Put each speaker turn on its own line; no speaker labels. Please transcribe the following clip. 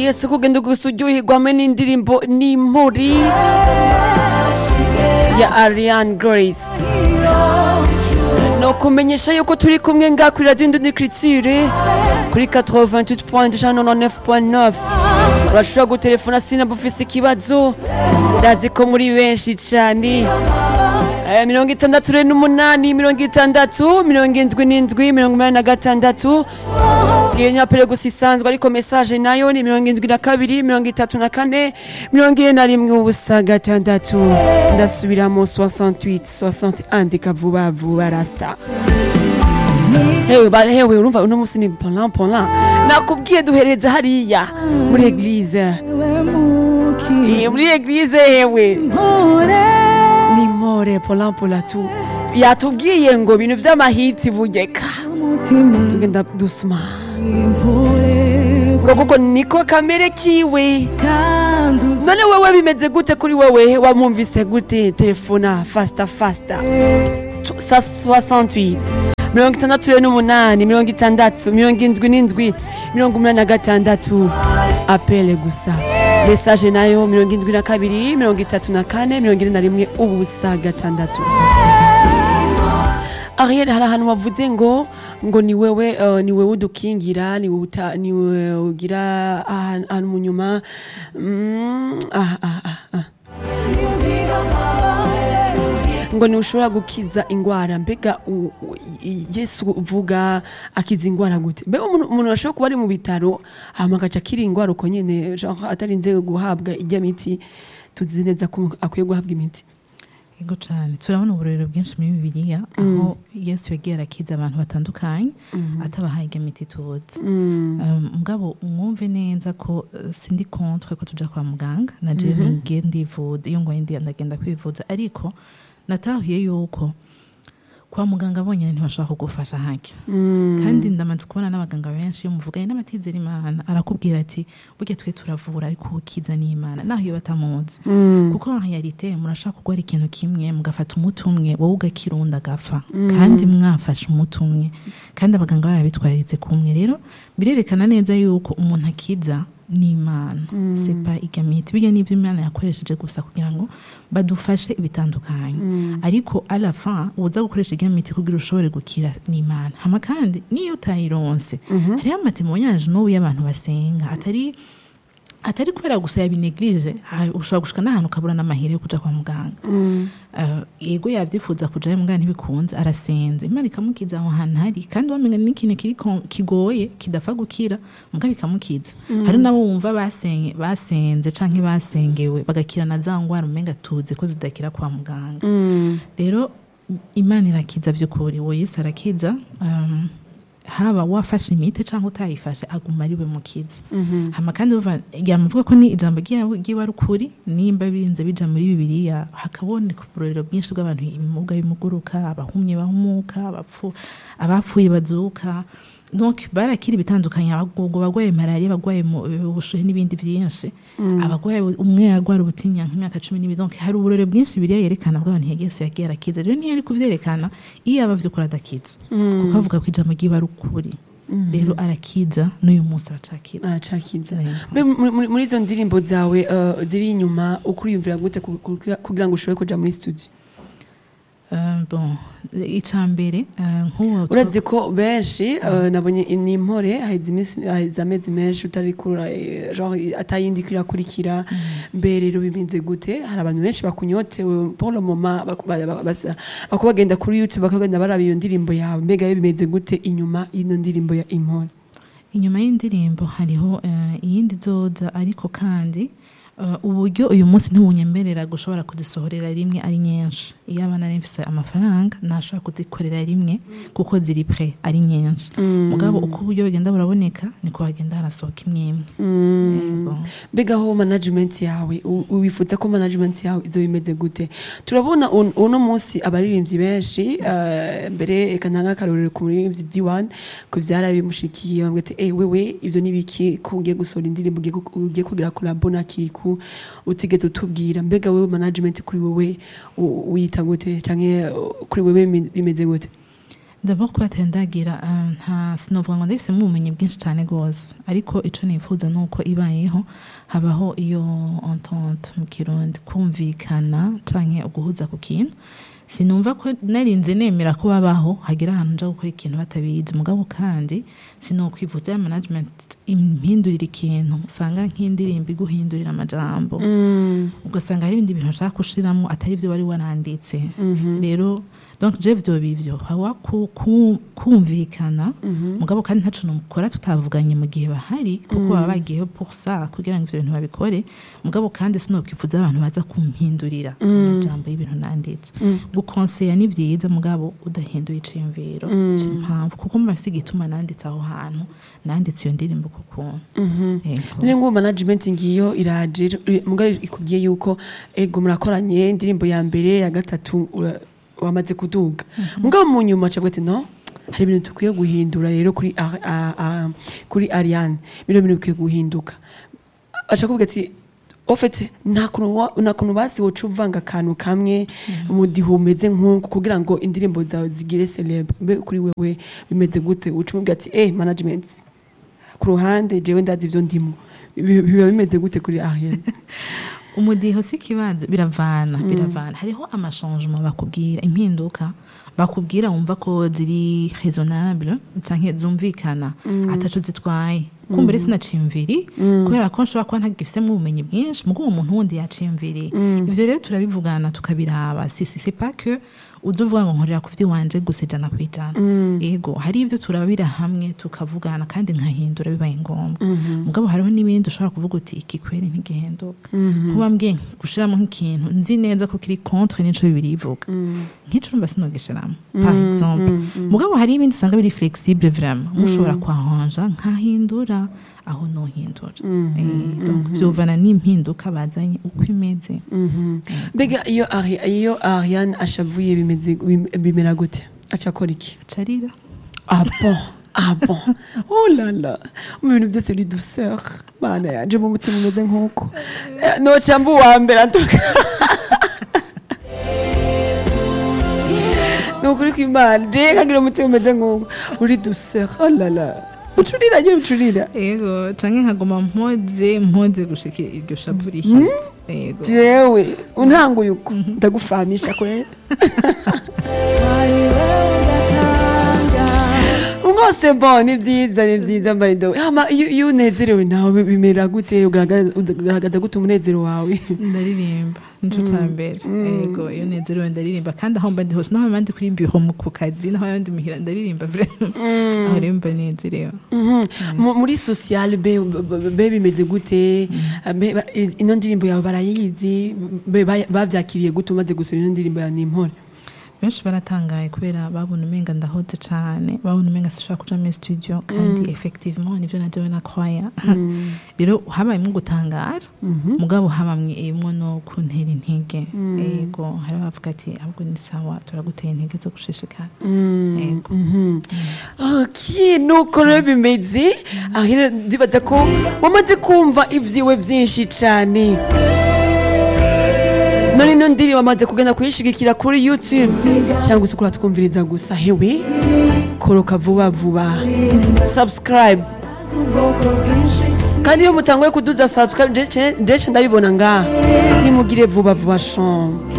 yesu kugenda gusa uryoherwa hamwe n'indirimbo n'impuri ya ariane grace no kumenyesha yuko turi kumwe nga kuri radio induni criture kuri 88.9 urashobora gutelefona sinaba ufise ikibazo ndazi ko muri benshi cane Eh, mirongo itandatu re n'umunani mirongo itandatu mirongo indwi n'indwi mirongo umunani na gatandatu iyo nyapere gusa isanzwe ariko mesaje nayo ni mirongo indwi na kabiri mirongo itatu na kane mirongo ine na rimwe ubusa gatandatu ndasubiramo 68 61 ndika vuba vuba rasta hewe ba hewe urumva uno musi ni polan polan nakubwiye duhereza hariya muri eglise Eh, muri eglise hewe ni more polan pola tu yatubwiye ngo ibintu vy'amahiti bugeka tugenda dusma ngo kuko niko kamere kiwe none wewe bimeze gute kuri wewe wamwumvise gute telefona fasta fasta Tu- sa 68 mirongo itandatu rero n'umunani mirongo itandatu mirongo indwi n'indwi mirongo umunani na gatandatu apele gusa mesaje nayo mirongo indwi na kabiri mirongo itatu na kane mirongo ine na rimwe ubusa gatandatu Ariel hari ahantu wavuze ngo ngo ni wewe uh, ni wewe udukingira ni wewe uta- ni wewe ugira ahantu ahantu mu nyuma mm, ah, ah, ah, ah. ngo ntushobora gukiza ingwara mbega u- u- i- yesu uvuga akiza ingwara gute mbega umuntu umuntu ashobora kuba ari mu bitaro hama agaca akira ingwara uko nyene genre atarinze guhabwa ijya miti tuzi neza ko akwiye guhabwa imiti
Ego cyane turabona uburorero bwinshi muri bibiliya aho yesu yagiye arakiza abantu batandukanye atabahaye iyo miti tuzi Um, mugabo mwumve neza ko uh, sindi contre ko tuja kwa muganga na je ninge ndivuza iyo ngoye ndi ndagenda kwivuza ariko natahuye yuko kwa muganga bonyine ntibashobora kugufasha hake kandi ndamaze kubona n'abaganga benshi iyo muvuganye n'abatizera imana arakubwira ati burya twe turavura ariko ukiza n'imana naho iyo batamuzi kuko en realite murashaka kugwara ikintu kimwe mugafata umuti umwe wowe ugakirunda agapfa kandi mwafashe umuti umwe kandi abaganga barabitwararitse kumwe rero birerekana neza yuko umuntu akiza n'imana sepa igamiti bijya n'ibyo imana yakoresheje gusa kugira ngo badufashe ibitandukanye ariko alafa uza gukoresha igamiti kugira ushobore gukira n'imana hama kandi niyo utayironse hariho amatemonyage n'ubu y'abantu basenga atari atari kubera gusa yabinegirije ushobora gushika n'ahantu ukabura n'amahire yo kuja kwa muganga Eh, yego yavyifuza kujayo muganga ntibikunze arasenze imana ikamukiza aho hantu hari kandi wamenga ni ikintu kiri ko- kigoye kidapfa gukira mugabo ikamukiza hari nabo wumva basenye basenze canke basengewe bagakira na za ngwara umenga tuzi ko zidakira kwa muganga rero imana irakiza vy'ukuri uwo yesu arakiza um, haba wafashe imiti cyangwa utayifashe aguma ari we mukiza hama kandi uva yamuvuga ko ni ijambo ryiwe ryiwe ari ukuri nimba birinze bija muri bibiliya hakaboneka uburorero bwinshi bw'abantu ibimuga bimuguruka abahumye bahumuka abapfu abapfuye bazuka donc barakira ibitandukanye abagorwa bagwaye malariya bagwaye mu- ubushuhe n'ibindi byinshi abagwaye umwe yarwara ubutinya nk'imyaka cumi n'ibiri donc hari uburorero bwinshi biriya yerekana bw'abantu yesu yagiye arakiza rero ntiyari kuvyerekana iyo aba vy'ukuri adakiza kuko avuga ko ijambo ryiwe ari ukuri rero arakiza n'uyu munsi aracakiza
acakiza
Yego.
Mbe muri- muri muri izo ndirimbo zawe uh, ziri inyuma ukuriyumvira gute ku- ku- kugira ngo ushobore kuja muri studio
Uh, bon ica mbere uh, nk'uwo
urazi ko benshi uh, nabonye ni impore haheze iminsi haheze amezi menshi utari kura eh, genre atayindi kirakurikira mbe rero bimeze gute hari abantu benshi bakunyotewe pour le moment baku- ba- ba- basa- bako bagenda kuri youtube bakagenda baraba iyo ndirimbo yawe mbega rero bimeze gute inyuma y'ino ndirimbo ya impore
inyuma y'indirimbo hariho uh, iyindi zoza ariko kandi uh, uburyo uyu munsi ntiwunyemerera gushobora kuzisohorera rimwe ari nyinshi iyo abana ari mfise amafaranga ntashobora kuzikorera rimwe kuko ziri pre ari nyinshi mugabo uko uburyo bugenda buraboneka niko hagenda harasohoka imwe imwe Yego.
mbega aho management yawe u- wifuza ko management yawe izo bimeze gute turabona un- uno munsi abaririmbyi benshi eh, mbere reka ntanga akarorero ku muririmbyi D1 ko vyarabimushikiye bamwe ati eh wewe ivyo nibiki ko ugiye gusohora indirimbo ugiye gu- ugiye kugira collabo na Kiriku utigeze utubwira mbega wewe management kuri wewe u- uyita gute canke uh, kuri wewe bime- bimeze gute
D'abord kuba atari ndagira eh, nta sinovuga ngo ndabifisemo ubumenyi bwinshi cyane rwose ariko ico nifuza ni uko ibayeho habaho iyo entente mu kirundi kumvikana canke uguhuza ku kintu sinumva ko narinze nemera ko babaho hagira ahantu nja gukora ikintu batabizi mugabo kandi sinokwivuza ya management impindurira ikintu usanga nk'indirimbo iguhindurira amajambo ugasanga hari ibindi bintu ushaka gushiramo atari byo wari waranditse rero donc je vyo bivyo hawa ku- ku- kumvikana mugabo kandi ntaco nomukora tutavuganye mu gihe bahari kuko baba bagiyeho pour ça kugira ngo ivyo bintu babikore mugabo kandi sinokwifuza abantu baza kumpindurira amajambo y'ibintu nanditse gukonseya ni vyiza mugabo udahinduye iciyumviro c'impamvu kuko muba bafise igituma nanditse aho hantu nanditse iyo ndirimbo ku kuntu Yego.
none ngo management ngiyo iraje mugari ikubwiye yuko ego murakoranye indirimbo ya mbere ya gatatu ura- wamaze kuduga mugabo mu nyuma cabwe ati no hari ibintu dukwiye guhindura rero kuri Ari- a- a- kuri Ariane bino bintu bikwiye guhinduka aca kuvuga ati ofete nta kuntu wa- nta kuntu basi woca uvanga akantu kamwe umudiho umeze nk'uku kugira ngo indirimbo zawe zigire celebre mbe kuri wewe bimeze gute uca umubwira ati eh management ku ruhande jewe ndazi ivyo ndimo Bi- biba bimeze gute kuri Ariane
umudiho si ikibanza biravana biravana hariho amashangement bakubwira impinduka bakubwira wumva ko ziri raisonnable canke zumvikana ataco zitwaye kumbere sinaciyumviri kubera ko nshobora kuba ntagifisemo ubumenyi bwinshi mugo uwo muntu wundi yaciyumviri ivyo rero turabivugana tukabiraba si si c'est pas que uza uvuga ngo nkorera ku vy'iwanje gusa ijana kw'ijana ego hari ivyo turabira hamwe tukavugana kandi nkahindura bibaye ngombwa mugabo hariho n'ibindi ushobora kuvuga uti iki kweri ntigihinduka kuba mbwiye gushiramo nk'ikintu nzi neza ko kiri contre n'ico bibiri bivuga nk'ico urumva sinogishiramo par exemple mugabo hari ibindi usanga biri flexible vraiment mushobora kwahanja nkahindura aho nohindura Eh, donc vyovana n'impinduka bazanye uko imeze
mbega iyo Ari- iyo Ariane ashavuye bimeze bim- bimera gute aca akora iki
carira
ah bon ah bon oh là là mu bintu byose biri douceur bana yanje mu mutima umeze nk'uko Eh, noca mba uwa mbere antuka ni ukuri kw'imana je kagira umutima umeze nk'uko uri douceur oh là là ucurira nyine ucurira
ego canke nkaguma mpoze mpoze gushika iryo shavu rihize ego
jewe untanguye uko ndagufamisha kwera mwose bo ni byiza ni byiza by the way hama iyo iyo unezerewe nawe bimera gute ugaragaza ugaragaza gute umunezero wawe
ndaririmba nico ca mbere ego iyo nezerewe ndaririmba kandi aho mba ndi hose naho mba ndi kuri bureau mu ku kazi naho mba ndi muhira ndaririmba vraiment aho rero mba nezerewe
Mu- muri social be be- be bimeze gute Be- ba- ino ndirimbo yawe barayizi Be ba- bavyakiriye gute umaze gusura ino ndirimbo ya nimpore
benshi baratangaye kubera babona umenga ndahoze cane babona umenga sishobora kuja muri studio kandi effectivement nivyo najewe nakwaya rero habayemwo gutangara mugabo habamwo no kuntera intege ego hari abavuga ati ahubwo ni sawa turagutera intege zo gushishikara ego
ok nuko rero bimeze ahera ndibaza ko wamaze kumva ibyiwe byinshi cyane none ino ndiri wamaze kugenda kuyishigikira kuri youtube cyangwa se kuratwumviriza gusa hewe koroka vuba vuba subscribe kandi iyo mutanguye kuduza subscribe ndetse ndabibona ngaha nimugire vuba vuba shombe